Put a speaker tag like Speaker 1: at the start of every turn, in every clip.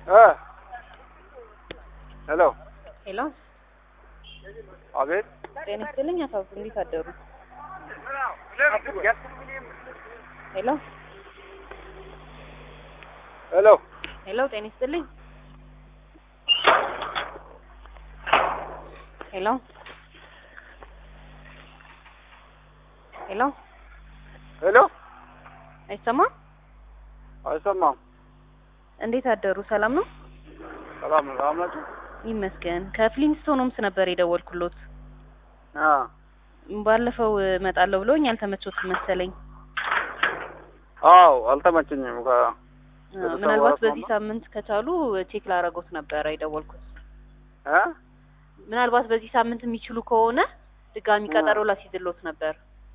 Speaker 1: እ ሄሎ
Speaker 2: ሄሎ
Speaker 1: አቤት
Speaker 2: ጤና ይስጥልኝ አቶ አብዱ እንዴት አደሩ? ሄሎ
Speaker 1: ሄሎ
Speaker 2: ሄሎ ጤና ይስጥልኝ ሄሎ ሄሎ
Speaker 1: ሄሎ
Speaker 2: አይሰማም?
Speaker 1: አይሰማም።
Speaker 2: እንዴት አደሩ? ሰላም ነው?
Speaker 1: ሰላም ነው። ሰላም ናችሁ?
Speaker 2: ይመስገን። ከፍሊንስቶን ሆምስ ነበር የደወልኩሎት።
Speaker 1: አ
Speaker 2: ባለፈው እመጣለሁ ብሎኝ አልተመቾትም መሰለኝ።
Speaker 1: አዎ አልተመቸኝም። ከ
Speaker 2: አ፣
Speaker 1: ቤተሰብ
Speaker 2: ምናልባት
Speaker 1: ጋር
Speaker 2: በዚህ
Speaker 1: ስማማ?
Speaker 2: ሳምንት ከቻሉ ቼክ ላረጎት ነበረ የደወልኩት።
Speaker 1: እ
Speaker 2: ምናልባት በዚህ ሳምንት የሚችሉ ከሆነ ድጋሚ
Speaker 1: አ።
Speaker 2: ቀጠሮ ላስይዝሎት ነበር።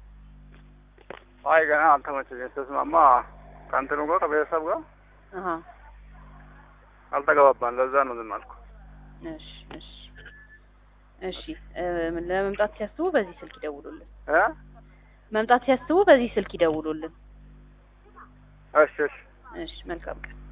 Speaker 1: አይ ገና አልተመቸኝም። ስትስማማ ከእንትኑ ጋር ከቤተሰብ ጋር
Speaker 2: አሀ
Speaker 1: አልተገባባን። ለዛ ነው ዝም አልኩ።
Speaker 2: እሺ እሺ እሺ እ፣ ለመምጣት ሲያስቡ በዚህ ስልክ ይደውሉልን።
Speaker 1: እ
Speaker 2: መምጣት ሲያስቡ በዚህ ስልክ ይደውሉልን።
Speaker 1: እሺ እሺ
Speaker 2: እሺ መልካም ቀን።